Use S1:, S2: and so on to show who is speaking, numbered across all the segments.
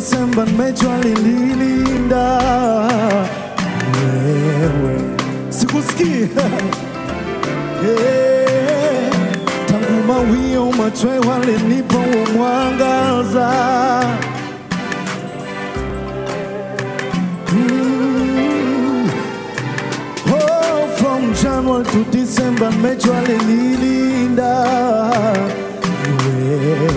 S1: Disemba nimejua linilinda wewe, sikusikii Eh, tangu mawio machwe walinipa huo mwangaza Mm. Oh, from January to December nimejua linilinda wewe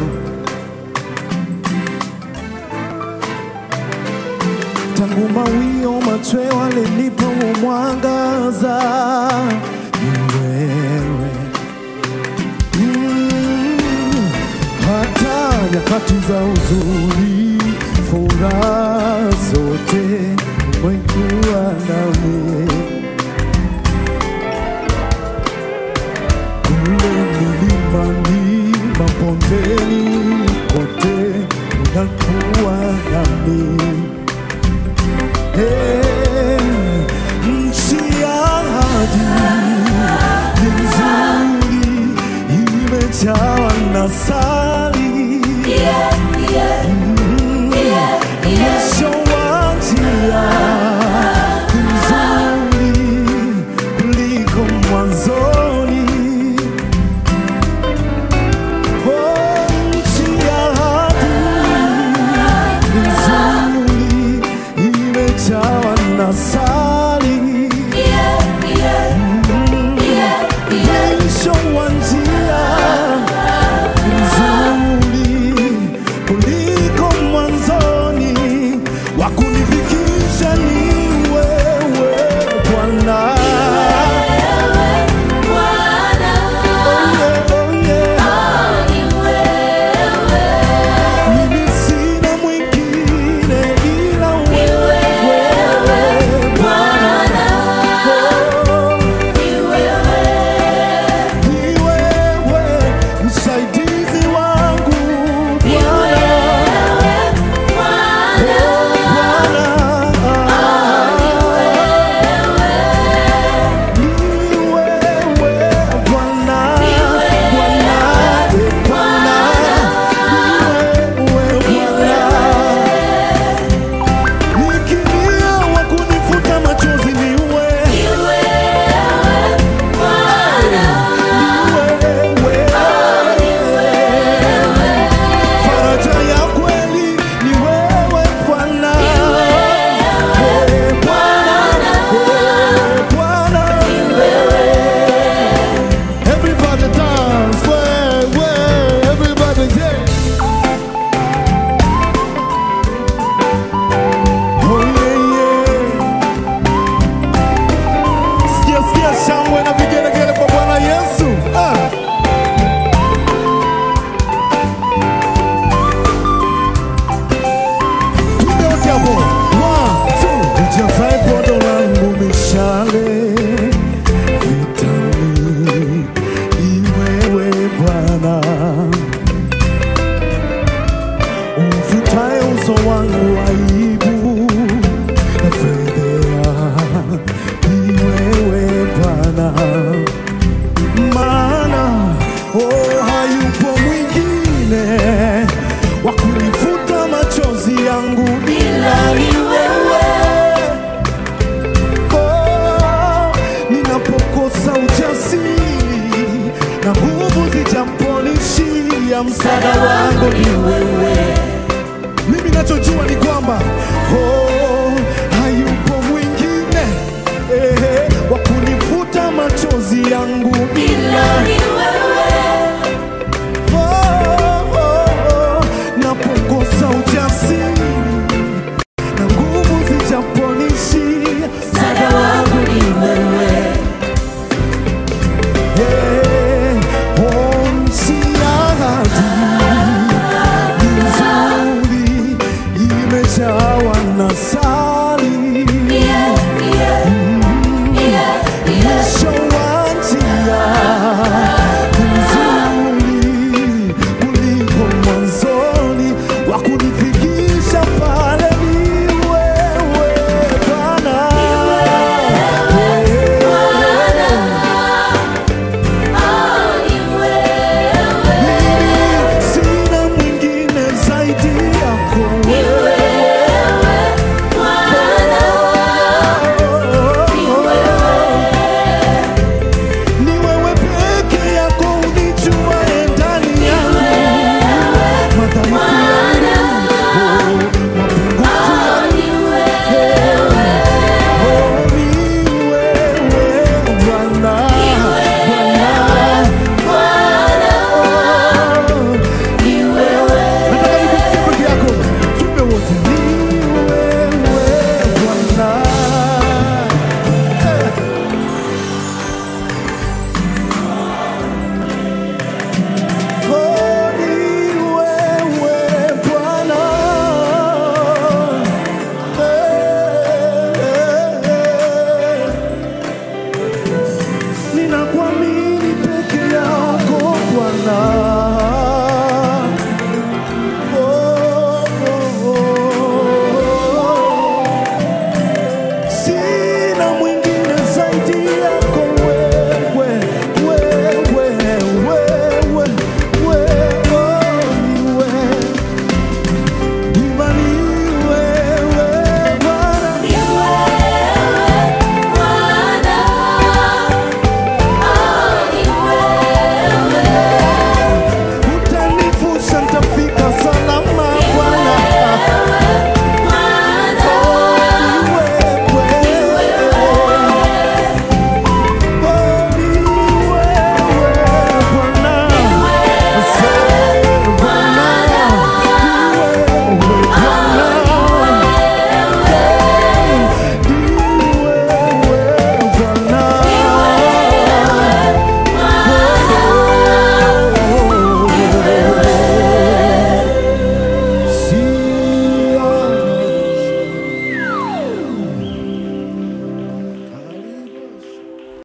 S1: tangu mawio machwe walinipa huo mwangaza ni wewe Mm, hata nyakati za huzuni, furaha zote umekuwa nami kule milimani, mabondeni, kote unakuwa nami Eh, nchi ya ahadi ni nzuri, imejawa na sali mwisho wa njia ni nzuri kuliko mwanzoni. Oh, nchi ya ahadi ni nzuri, imejawa na sali mwisho wa njia nzuri kuliko mwanzoni, wa kunifikisha ni wewe Bwana. Oh yeah, oh yeah. Mimi sina mwingine ila wewe Bwana. Oh, ni wewe msaidizi wangu Bwana. Faraja ya kweli ni wewe Bwana. Wewe Bwana. Wewe Bwana. Everybody dance, way, way, everybody yeah. Oh yeah, yeah. Sikia, sikia shangwe na vigelegele kwa Bwana Yesu. Ah. Piga wote hapo. One, two. Ujazae podo langu mishale vitani, ni wewe Bwana. Umfutaye uso wangu aibu na fedhea, ni wewe Bwana maana oh, hayupo mwingine wa kunifuta machozi yangu ila ni wewe. Oh, ninapokosa ujasiri na nguvu zijamponishia, msaada wangu ni wewe. Mimi nachojua ni kwamba oh, hayupo mwingine eh, wa kunifuta machozi yangu ila oh, oh, oh, napokosa ujasiri na nguvu zijaponishia, msaada wangu ni wewe. Eh, oh, nchi ya ahadi nzuri imejawa na sali mwisho wa njia nzuri kuliko mwanzoni wa kunifikisha pale ni wewe Bwana. ninakuamini